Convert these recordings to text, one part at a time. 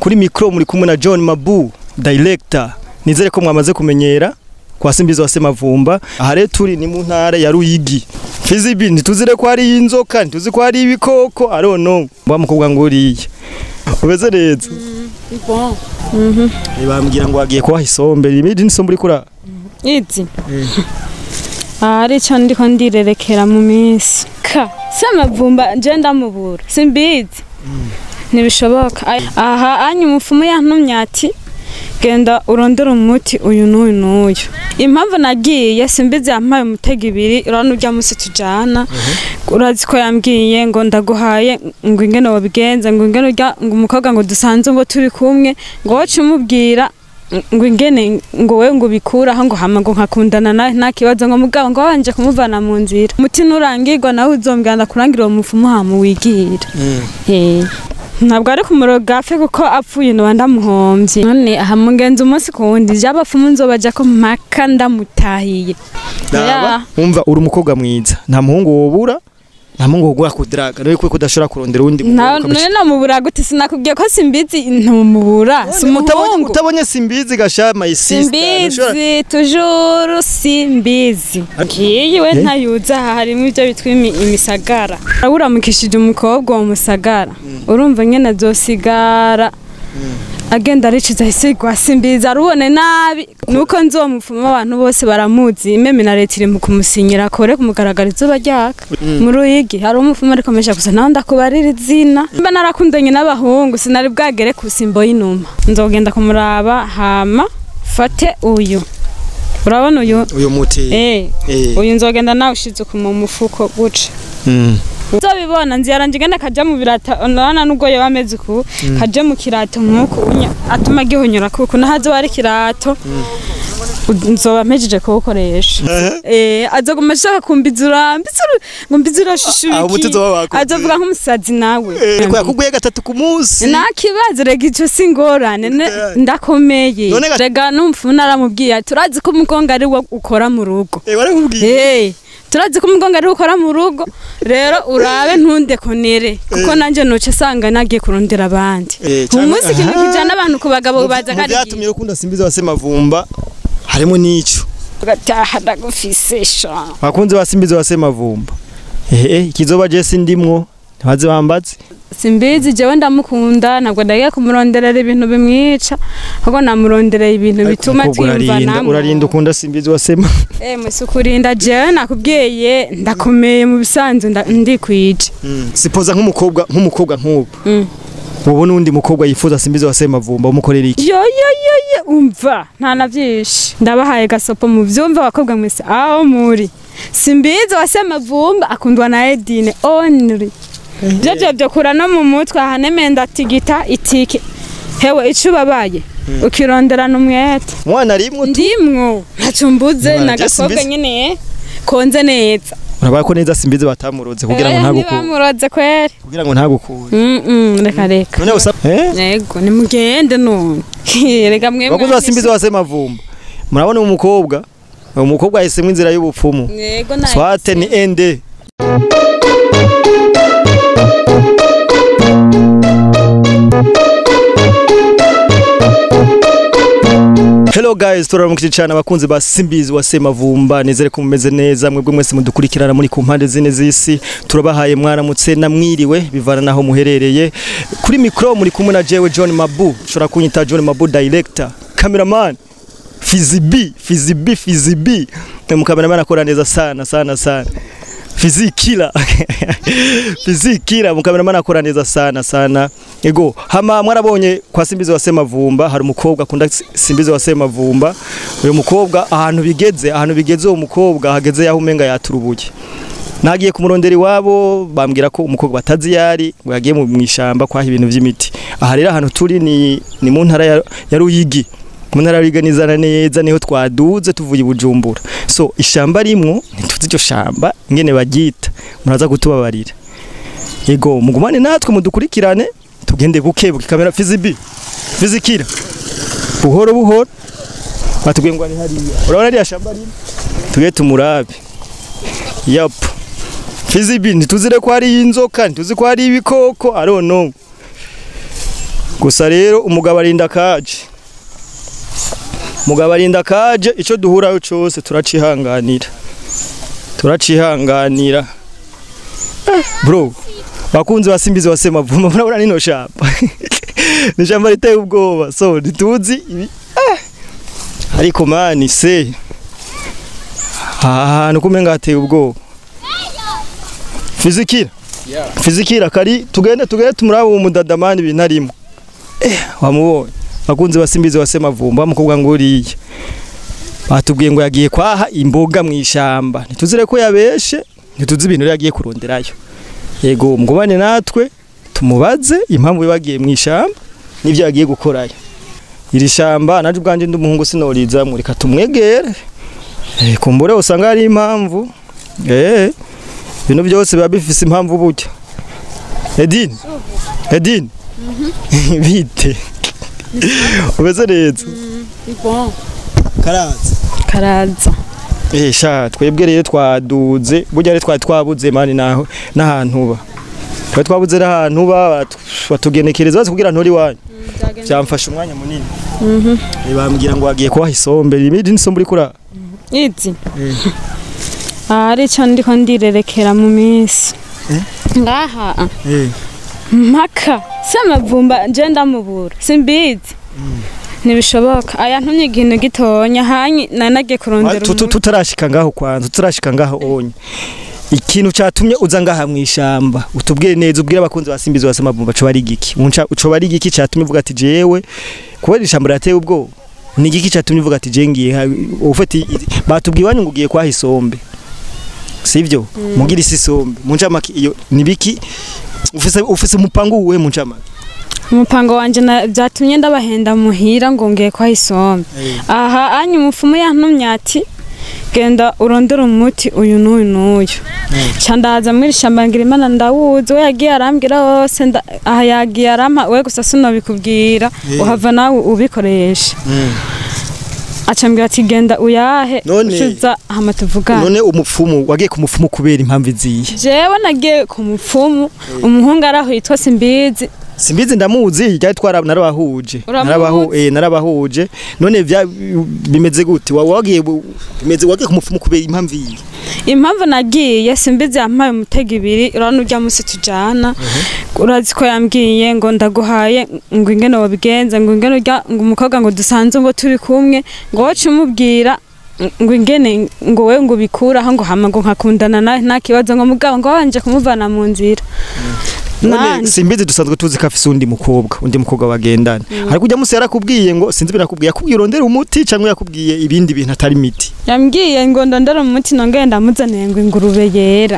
kuri mikro muri kumwe na John Mabu director nizere ko mwamaze kumenyera kwa Simbizi wa Semavumba aha rero turi ni mu ntara ya Ruyigi Fizibi ntituzire ko ari inzoka ntituzi ko ari ibikoko I don't know mba mukobwa nguriye ubeze neza Bon. bambwira ngo wagiye kubaha isombe imidi n'isombe uri kura Izi. Ari cyo ndiko ndirerekera mu minsi. Ka. Samavumba nje ndamubura. Simbizi. Ntibishoboka. Ay- Aha anyu umufumu yantumye ati genda urondera umuti uyu n'uyu n'uyu. Impamvu nagiye simbizi yampaye umutego ibiri urabona urya musi tujana. Urazi ko yambwiye ngo ndaguhaye ngo ingene wabigenza ngo ingene urya ngo umukobwa ngo dusanze ngo turi kumwe ngo wacu umubwira ngo ingene ngo wewe ngo bikuraho ngo hama ngo nkakundana nawe nta kibazo ngo mugabo ngo wabanje kumuvana mu nzira umuti nurangirwa nawe uzombwira ndakurangira uwo mufumu hama wigira Eh. ntabwo ari kumuroga apfe kuko apfuye noba ndamuhombye none aha mugenzi umunsi ku wundi ry'abapfumu nzobaja ko mpaka ndamutahiye Daba umva uri umukobwa mwiza nta muhungu wobura nta muhungu wogura kudraga rero ko kudashobora kurondera uwundi Na- mukobwa none namubura gute sinakubwiye ko simbizi ntumubura si utabonye umuhungu utabonye simbizi gasha my sister ntushobora- simbizi tujuru simbizi ngiyi we Eh? ntayuza aha harimo ibyo bitwa imi- imisagara uramukishije umukobwa wa musagara urumva nyene azosigara agenda ariciza isigwa simbizi arubone nabi nuko nzomufuma abantu bose baramuzi imeme na leta iri mu kumusinyira kore kumugaragara izuba ryaka mu ruyigi hari umufuma ariko mesha gusa nawe ndakubarira izina mba narakundanye n'abahungu sinari bwagere ku simbo y'inuma nzogenda kumuraba hama fate uyu urabona uyu uyu muti eh Eh. uyu nzogenda nawe ushize ku mu mufuko guca Mm. uzobibona nzira ngenda kaja mu birata urabona nubwo yoba ameze ku kaje mu kirato nk'uku unya- atuma gihonyora kuko nahazo ari kirato nzoba mpejeje kuwukoresha eh azoguma ashaka kumbizura mbizura ngo mbizura shushuki Ah, umuti uzoba wakubwiye. azovuga nk'umusazi nawe Eh, ko yakubwiye gatatu ku munsi nta kibazo rega icyo si ingorane ne- Eh. ndakomeye None ga- rega n'umupfumu naramubwiye ati, turazi ko umugongo ari wo ukora mu rugo eh warakubwiye Hey, turazi ko umugongo ari wo ukora mu rugo rero urabe ntundekonere kuko nanjye nuce asanga nagiye kurondera abandi Eh, uyu canke- munsi ikintu aha. kijana abantu ku bagabo baza mu byatumye karigiye ukunda simbizi wa Semavumba harimo n'ico ugataha ndagufise sha abakunzi ba simbizi wa Semavumba eh eh ikizoba je sindimwo ntibaze bambaze simbizi jewe ndamukunda ntabwo ndagiye kumuronderera ibintu bimwica ahubwo namuronderera ibintu bituma Ariko umukobwa urarinda twiyumvanamo urarinda ukunda simbizi wa Sema Eh, musi kurinda jewe nakubwiye ndakomeye mu bisanzwe nda- ndikwije sipoza nk'umukobwa nk'umukobwa nk'ubu Mm. ubona undi mukobwa yifuza simbizi wa Semavumba umukorera iki yo yo yo yo umva nta na byinshi ndabahaye gasopo mu byumva abakobwa mwese aho muri simbizi wase mavumba akundwa na Edine only byo byo byo kura no mu mutwe ahanemeye ndatigita itike hewe ico ubabaye ukironderana umwete mwana rimwe tu ndimwo ntacyo mbuze Mwana, na je gakobwa simbizi. nyine konze neza urabona ko neza simbizi batamuroze kugira ngo Eh, ntagukure ntibamuroze kweri kugira ngo ntagukure Mm, mm, reka reka none usa eh yego nimugende none reka mwe bakuzi ba simbizi wa Semavumba murabona uyu mukobwa uyu mukobwa yahisemo inzira y'ubupfumu yego nayo swate ni ende Hello guys, turaramukije cyane abakunzi ba Simbizi wa Semavumba nizere ko mumeze neza mwebwe mwese mudukurikirana muri ku mpande zine z'isi turabahaye mwaramutse na mwiriwe bivana naho muherereye kuri micro muri kumwe na jewe John Mabu ushobora kunyita John Mabu director cameraman Fizibi Fizibi Fizibi mukameramana akora neza sana sana sana fizikira fizikira mukameramana akora neza sana sana ego hama mwarabonye kwa simbizi wa semavumba hari umukobwa akunda simbizi wa semavumba uyu mukobwa ahantu bigeze ahantu bigeze uwo mukobwa hageze yaho umenga yaturubuye nagiye kumurondera iwabo bambwira ko umukobwa batazi yari ngo yagiye mu mwishamba kwaha ibintu by'imiti aha rero ahantu turi ni, ni mu ntara ya, ya Ruyigi mu ntara ya Ruyigi nizana neza niho twaduze tuvuye i Bujumbura so ishamba rimwo ntituzi iryo shamba ingene baryita muraza kutubabarira yego mugumane natwe mudukurikirane tugende bukebuke kamera fizibi fizikira buhoro buhoro batubwiye ngo ari hariya urabona ariya shamba rimwe tuge tumurabe yap fizibi ntituzire ko ari inzoka ntituzi ko ari ibikoko I don't know gusa rero umugabo arinda kaje umugabo arinda kaje icyo duhuraho cyose turacihanganira turacihanganira Eh, bro bakunzi basimbizi wasema vuma murabona nino shamba ni shamba riteye ubwoba so ntituzi ibi eh. ariko mani se aha hantu kumenga hateye ubwoba fizikira fizikira kari tugende tugende tumuraba uwo mudadamani ibintu arimo eh wamubonye bakunzi basimbizi wasema vumba bamukobwa ngo uriye batubwiye ngo yagiye kwaha imboga mu ishamba ntituzire ko yabeshe ntituzi ibintu rero yagiye kuronderayo yego mugubane natwe tumubaze impamvu yagiye mu ishamba n'ibyo yagiye gukorayo iri shamba naje ubwanjye ndi umuhungu sinorizamwe reka tumwegere eh kumbure usanga hari impamvu eh ibintu byose biba bifise impamvu burya Edine Edine bite umeze neza karaza karaza Eh sha twebwe rero twaduze burya rero twari twabuze mani naho n'ahantu uba twari twabuze n'ahantu uba batu- batugenekereza basi kugira nturi wanyu byamfashe umwanya munini Eh, bambwira ngo wagiye kubaha isombe imidi n'isombe uri kura izi aha ari cyo ndiko ndirerekera mu minsi ngaha mpaka si amavumba nje ndamubura simbizi ntibishoboka aya ntumye ikintu gitonya hanyi nari nagiye kurondera Tu- tu- umuti tutarashika ngaho kwanza tutarashika ngaho onye ikintu catumye uza ngaha mu ishamba utubwire neza ubwire abakunzi basimbizi wasema bumva co bari giki unca uco bari giki catumye uvuga ati jewe kubera ishamba rateye ubwo ni giki catumye uvuga ati je ngiye ha- ufati batubwiye wanyu ngo ugiye kwaha isombe sivyo mugira isi isombe munca maki iyo ni biki ufise ufise umupango uwe munca maki umupango wanje na- byatumye ndabahenda muhira ngo ngiye kwa isombe aha anyu umufumu yantumye ati genda urondere umuti uyu n'uyu n'uyu ca ndaza muri shamba ngira imana ndawuzi we yagiye arambwira wose nda- aha yagiye arampa we gusa sinobikubwira uhava nawe ubikoresha acambwira ati genda uyahe None- ucuza hama tuvugane none umupfumu wagiye ku mupfumu kubera impamvu iziye jewe nagiye ku mupfumu umuhungu araho yitwa simbizi simbizi ndamuzi ryari twara narabahuje Uramuzi? narabahu eh narabahuje none vya bimeze gute wa wagiye bu- bimeze wagiye kumupfumu kubera impamvu iyi impamvu nagiye simbizi yampaye umutego ibiri urabona urya munsi tujana urazi ko yambwiye ngo ndaguhaye ngo ingene wabigenza ngo ingene urya ngo umukobwa ngo dusanze ngo turi kumwe ngo woce umubwira ngo ingene ngo we ngo bikuraho ngo hama ngo nkakundana nawe nta kibazo ngo mugabo ngo wabanje kumuvana mu nzira none Nanje. simbizi dusanzwe tuzi ko afise undi mukobwa undi mukobwa bagendana ariko ujya musi yarakubwiye ngo sinzi birakubwiye yakubwiye urondera umuti cyangwa yakubwiye ibindi bintu atari imiti yambwiye ngo ndondere umuti nongere ndamuzaniye ngo ingurube yera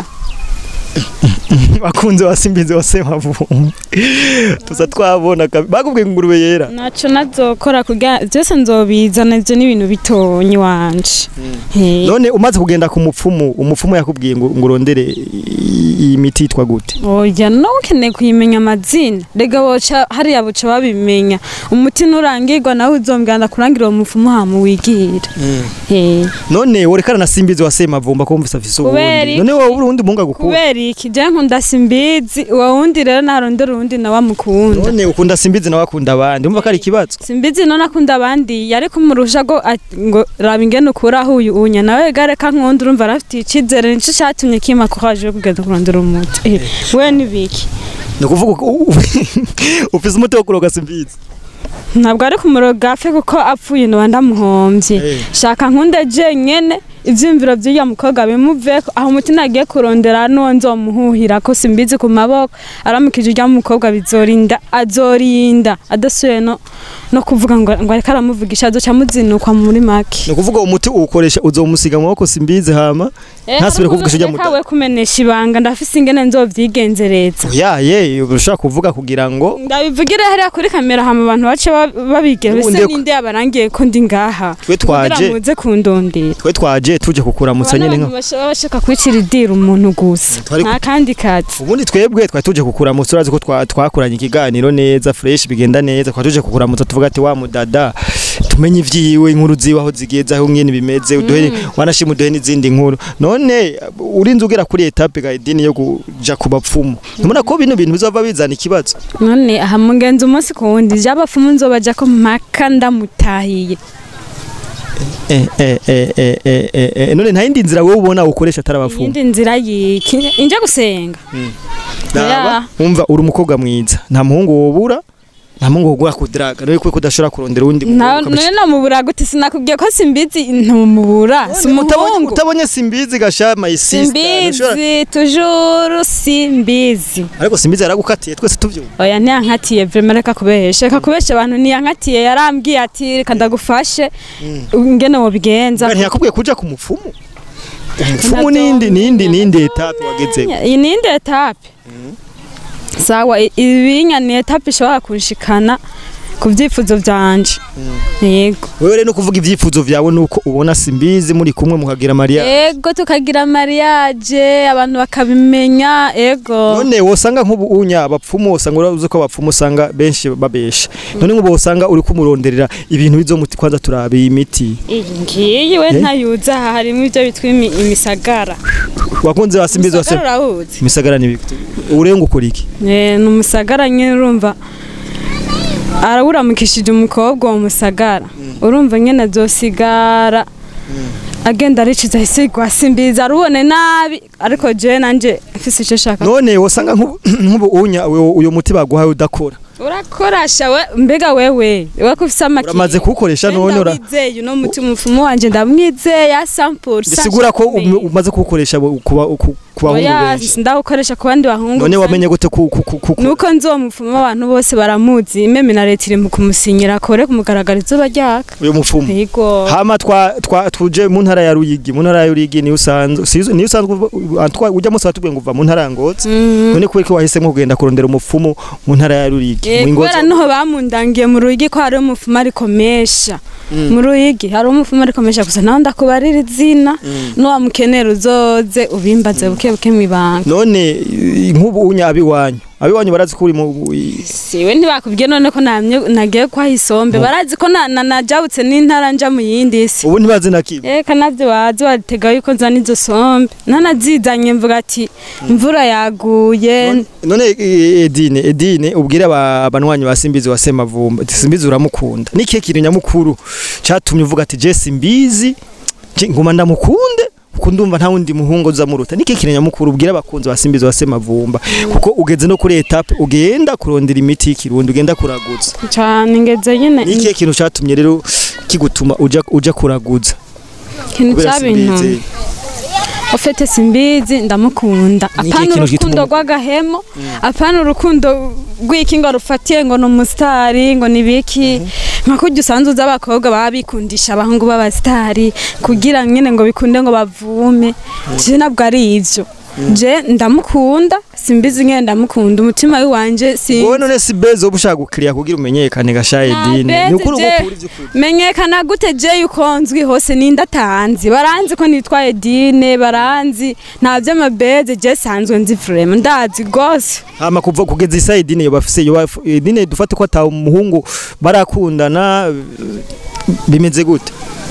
bakunze wa simbizi wa semavumbi tuza twabona kabi- bakubwiye ngo ingurube yera naco nazokora kugira byose nzobizana ivyo n'ibintu bitonyi wanje Eh. none umaze kugenda ku mupfumu umupfumu yakubwiye ngo ngo urondere i- iyi miti yitwa gute oya no ukeneye kuyimenya amazina rega boca hariya boca babimenya umuti nurangirwa nawe uzombwira ndakurangira uwo mufumu hama wigira Eh. none worekana na simbizi wa semavumba ko wumvise afise Kubera uwundi iki? none wowe uri uwundi muhungu agukunda kubera iki je nkunda simbizi uwo wundi rero narondera uwundi nawe amukunda none ukunda simbizi nawe akunda abandi umva ko ari ikibazo simbizi none akunda abandi yari kumurusha ngo at- ngo raba ingene ukuraho uyu unya nawe gare kankunda urumva arafitiye icizere nico catumye kima kuhaje kugenda kurondera umuti Eh, we nibiki ni ukuvuga ko u- ufise umuti wo kuroga simbizi ntabwo ari kumuroga apfe kuko apfuye noba ndamuhombye Eh. shaka nkunde je nyene ivyiyumviro vy'uya mukobwa bimuveko aho umutima agiye kurondera n'uwo nzomuhuhira ko simbizi ku maboko aramukije urya mukobwa bizorinda azorinda adasuye no, no kuvuga ngo ngo ariko aramuvugisha azoca amuzinukwa muri make ni ukuvuga uwo muti uwukoresha uzomusiga mu maboko simbizi hama ntasubire kuvugisha ujya kawe muda kumenesha ibanga ndafise ingene nzovyigenzereza yaye ushaka kuvuga kugira ngo ndabivugire hariya kuri kamera hama abantu bace ba- babigira Ubu bese ndeko- ninde yabarangiye ko ndi ngaha twe kugira twaje muze kundondera twe twaje tuje kukuramutsa nyine nka bashaka bashaka kwicira idira umuntu gusa Twari ku- nta kandi kazi ubundi twebwe twari tuje kukuramutsa urazi ko twa- twakoranye ikiganiro neza fresh bigenda neza twari tuje kukuramutsa tuvuga ati wa mudada tumenye ivyiwe inkuru ziwe aho zigeze aho nyene bimeze uduhe wanashima uduhe n'izindi nkuru none urinze ugera kuri etape ga idini yo kuja ku bapfumu ntumona ko bino bintu bizova bizana ikibazo none aha mugenzi umunsi ku wundi j'abapfumu nzobaja ko mpaka ndamutahiye eh eh eh eh eh, eh, eh, none nta yindi nzira wowe ubona ukoresha atari abapfumu iyindi nzira yiki inje gusenga Raba, umva uri umukobwa mwiza nta muhungu wobura nta muhungu wogura kudraga none kuko udashobora kurondera uwundi Na- mukobwa none namubura gute sinakubwiye ko simbizi ntumubura si Utabonye- umuhungu utabonye simbizi gasha my sister ntushobora- simbizi tujuru simbizi ariko simbizi yaragukatiye twese tuvyumva oya ntiyankatiye vrema reka kubesha reka kubesha abantu ntiyankatiye yarambwiye ati reka ndagufashe ngene wobigenza ntiyakubwiye kuja ku mupfumu umupfumu nindi nindi nindi etape wagezeko iyi ni indi etape sawa i- ibinya ni etape ishobora kunshikana ku byifuzo byanje yego wewe rero no kuvuga ivyifuzo vyawe nuko ubona simbizi muri kumwe mukagira mariya yego tukagira mariage abantu bakabimenya yego none wosanga nk'ubu unya abapfumu wosanga urazi ko abapfumu usanga benshi babesha none nk'ubu wosanga uri kumuronderera ibintu bizomuti kwanza turabe imiti iyi ngiyi we Eh? ntayuza aha harimo ibyo bitwa imi- imisagara wakunze wa simbizi wase Umusagara urawuzi imisagara ni biki urenga ukora iki Eh, ni umusagara nyine urumva arawuramukishije umukobwa uwo musagara urumva nyine azosigara agenda ariciza isigwa simbiza arubone nabi ariko jewe nanje mfise icyo shaka none wosanga nk'ubu nk'ubu unya uyo uyo muti baguhaye udakora urakorasha we mbega wewe we ko ufise amakiye uramaze kuwukoresha none ura ndamwizeye uno muti umufumu wanje ndamwizeye ya sampuru bisigura ko um- umaze kuwukoresha bu- ku ba- ku ku bahungu benshi ndawukoresha ku bandi bahungu none gusa wamenye gute ku ku ku ku nuko nzomufuma abantu bose baramuzi imeme na leta iri mu kumusinyira akore kumugaragara izuba ryaka uyo mupfumu yego hama twa twa tuje mu ntara ya Ruyigi mu ntara ya Ruyigi ni usanzwe sizo ni usanzwe uva- antwa ujya musa watubwiye ngo uva mu ntara ya Ngozi Mhm. none kubera ko wahisemo kugenda kurondera umupfumu mu ntara ya Ruyigi Eh, mu Ngozi kubera niho bamundangiye mu ruyigi ko hari umufumu ariko mesha mu ruyigi hari umufumu ariko mesha gusa nawe ndakubarira izina nuwamukenera uzoze ubimbaze buke buke mwibanga none i- nk'ubu unya abiwanyu abiwanyu barazi ko uri mu i- siwe ntibakubwiye none ko namye nagiye kwa isombe barazi ko na- na- najabutse n'intara nja mu yindi si ubu ntibazi na kimwe Eka navyo bazi batega yuko nzana izo sombe nanazizanye mvuga ati imvura yaguye none e- Edine Edine ubwire aba- abanwanyi ba Simbizi wa Semavumba ati Simbizi uramukunda niki kintu nyamukuru catumye uvuga ati je Simbizi je nguma ndamukunde kuko ndumva nta wundi muhungu uzamuruta niki kintu nyamukuru ubwire abakunzi ba Simbizi wa Semavumba kuko ugeze no kuri etape ugenda kurondera imiti y'ikirundi ugenda kuraguza cane ngeze nyene niki kintu catumye rero kigutuma uja uja kuraguza ikintu kubera cyabintu Simbizi ufite simbizi ndamukunda Ni ikihe apana kintu urukundo gituma- rw'agahemo apana urukundo rw'iki ngo rufatiye ngo ni umusitari ngo ni biki nka kurya usanzwe uzi abakobwa baba bikundisha abahungu b'abasitari kugira nyine ngo bikunde ngo bavume je nabwo ari ivyo je ndamukunda simbizi nyine ndamukunda umutima wiwanje si wowe none si beza uba ushaka gukiriya kugira umenyekane gasha Edine ni ukuri uba ukuri ivy'ukuri menyekana gute je yuko nzwi hose ninde atanzi baranzi ko nitwaye dine baranzi nta vy'amabeze je sanzwe nzi vrema ndazi gose hama kuva kugeza isa idini yo bafise yo baf- idini dufate ko ata umuhungu barakundana bimeze gute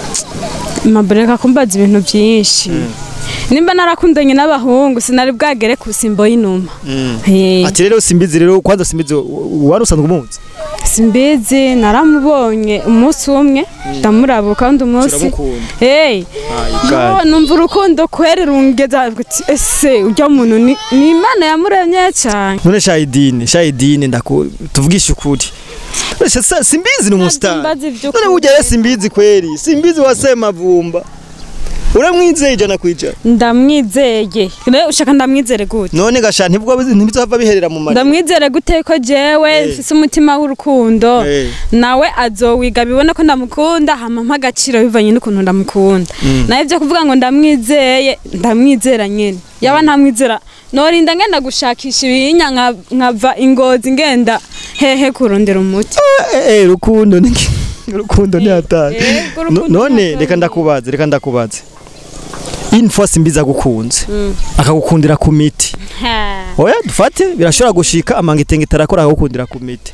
mabureka kumbaza ibintu vyinshi nimba narakundanye n'abahungu sinari bwagere ku simbo y'inuma Eh, ati rero simbizi rero kwanza simbizi wari usanzwe umuzi simbizi naramubonye umunsi umwe ndamuraba kandi umunsi uramukunda hey yo numva urukundo kweri rungeza ati, ese urya muntu ni ni imana yamuremye cyane none sha idini sha idini ndaku tuvugisha ukuri None sha sa- simbizi ni umustar Mbazi ivy'ukuri. none burya rero simbizi kweri simbizi wasema vumba uramwizeye ijana kwijana ndamwizeye rero ushaka ndamwizere gute none gasha ntibwo ntibizova biherera mu mari ndamwizere gute ko jewe Eh. mfise umutima w'urukundo Eh. nawe azowiga bibone ko ndamukunda hama mpa agaciro bivanye n'ukuntu ndamukunda nawe ibyo kuvuga ngo ndamwizeye ndamwizera nyene yaba ntamwizera norinda ngenda gushakisha ibinya nka- nkava ingozi ngenda hehe kurondera umuti eh eh rukundo ni rukundo ni hatari eh, No- urukundo none ntabwo- reka ndakubaze reka ndakubaze une fois simbizi agukunze akagukundira ku miti Ha. oya dufate birashobora gushika amanga itenge tarakora akagukundira ku miti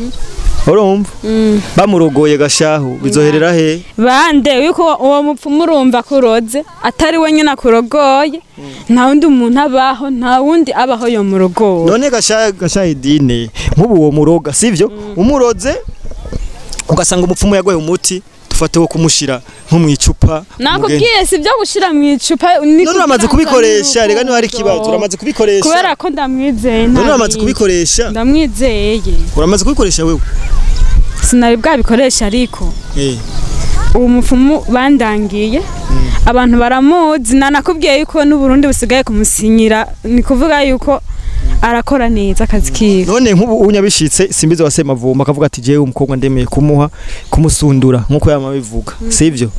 urumva Mm. bamurogoye gashahu bizoherera he bande yuko uwo mupfumu urumva kuroze atari we nyine akurogoye nta wundi muntu abaho nta wundi abaho yo murogoye none gashahu gashahu idine nk'ubu uwo muroga sivyo umuroze ugasanga umupfumu yagoye umuti dufate wo kumushira nko mu icupa umugeni. nakubwiye si byo gushyira mu icupa ni none uramaze kugira ngo kubikoresha ni rega niho hari urukundo. ikibazo uramaze kubikoresha kubera ko ndamwizeye none nta uramaze bindi. kubikoresha ndamwizeye uramaze kubikoresha wewe sinari bwabikoresha ariko eh uwo mupfumu bandangiye abantu baramuzi nanakubwiye yuko n'uburundi busigaye kumusinyira ni kuvuga yuko arakora neza akazi kiwe none nk'ubu unyabishitse simbizi wa semavumba akavuga ati jewe umukobwa ndemeye kumuha kumusundura nk'uko yama bivuga sivyo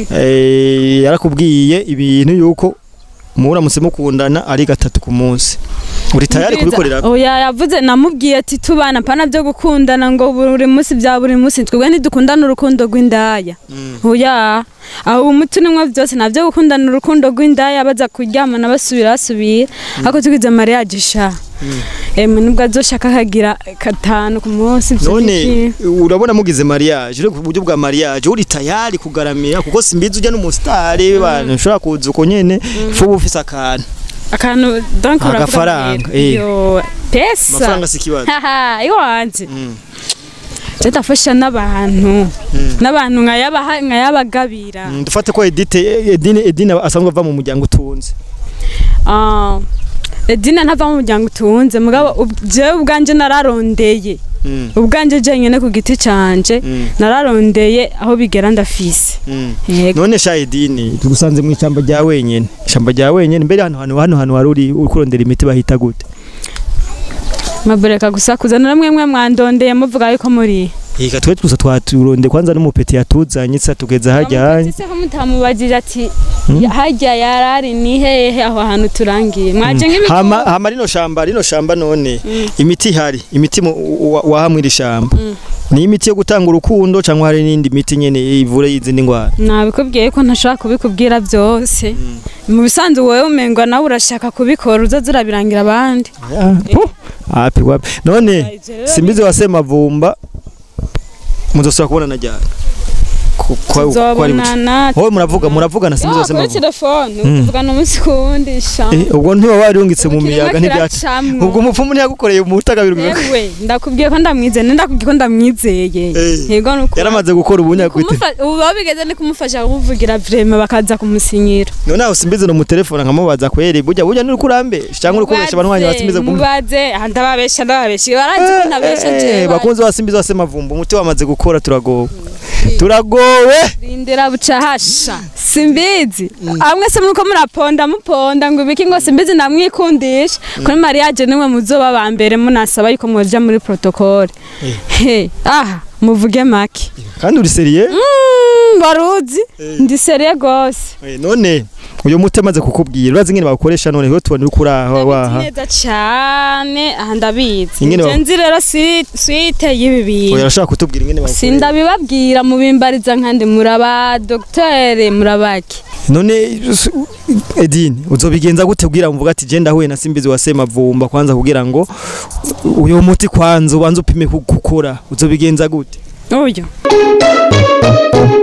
eh yarakubwiye ibintu yuko muramutse mukundana ari gatatu ku munsi uri tayari kubikorera oya yavuze namubwiye ati tubana pana byo gukundana ngo buri munsi bya buri munsi twebwe ntidukundana urukundo rw'indaya oya aho umuti nimwe byose nabyo gukundana urukundo rw'indaya baza kuryamana basubira basubira ariko tugize mariage sha emwe nubwo azoshaka akagira katanu ku munsi ibyo none biki. urabona mugize mariage uri ku buryo bwa mariage uri tayari kugaramira kuko simbizi ujya n'umusitari bantu ushobora kuza uko nyene fu ufise akantu akantu donc uravuga Agafaranga, mbere. eh. yo pesa amafaranga si ikibazo haha iwanjye Mm. je ndafasha n'abantu n'abantu nkayabaha nkayabagabira Mm, dufate ko edite edine edine asanzwe ava mu muryango utunze Ah, edina ntava mu muryango utunze mugabo ub- jewe ubwanje nararondeye Mm, ubwanje jenyine ku giti canje Mm. nararondeye aho bigera ndafise mm. yego none sha edine tugusanze mu ishyamba rya wenyene ishyamba rya wenyene mbere hano hano hano hano wari uri uri kurondera imiti bahita gute mabureka gusa kuzana namwe mwe mwandondeye muvuga yuko muri Ika twe gusa twaturonde kwanza n'umupeti yatuzanye tsa tugeza hajya hanye se ko mutamubajije ati hajya yarari ni hehe aho hantu turangiye mwaje nk'ibiko hama hama rino shamba rino shamba none imiti ihari imiti mu- wa- wahamwe iri shamba ni imiti yo gutanga urukundo cyangwa hari n'indi miti nyene ivura izindi ndwara nabikubwiye ko ntashobora kubikubwira byose mu bisanzwe wowe umengwa nawe urashaka kubikora uzoza urabirangira abandi api wapi none ivyo rero simbizi wa semavumba muzosubira kubonana ryari Ku- kwa- kwa ari buke. tuzobonana wowe muravuga muravugana simbizi wa kuri semavumba telefone tuvugana umunsi ku wundi sha Eh, ubwo ntiba warungitse mu Ubu kirimo miyaga ntibyaca kiracamwo. ubwo umupfumu ntiyagukoreye umutagabiro ewe ndakubwiye ko ndamwizeye ndakubwiye ko ndamwizeye Eh. yego nuko yaramaze gukora ubunyagwite Kumufa- ubu baba bigeze ni kumufasha kuvugira vrema bakaza kumusinyira none aho simbizi no mu telefone nkamubaza kweri burya burya nuri kurambesha cyangwa uri kubesha abanywanyi ba simbizi kumwe mubaze ah, ndababesha ndababesha barazi ko ntabesha Eh, jewe bakunzi ba simbizi wa semavumba umuti wamaze gukora turagowe turagowe rindira buca hasha simbizi amwe se muriko muraponda muponda ngo ibiki ngo simbizi ndamwikundisha kuri mariage nimwe muzoba ba mbere munasaba yuko mwoja muri protocole he aha muvuge make kandi uri seriye Mm, baruzi ndi seriye gose Eh, none uyu muti amaze kukubwira urazi ingene bawukoresha none rero tubona uri kuri aho waha neza cyane aha ndabizi Ingene nje ba- nzi rero si- swite y'ibi oya bintu arashaka kutubwira ingene bawukoresha sindabibabwira mubimbariza nkandi muraba dogiteri murabaki none s- Edine uzobigenza gute kugira ngo mvuga ati je ndahuye na simbizi wa semavumba kwanza kugira ngo uyu muti kwanza ubanze upime ku- gukora uzobigenza gute uyu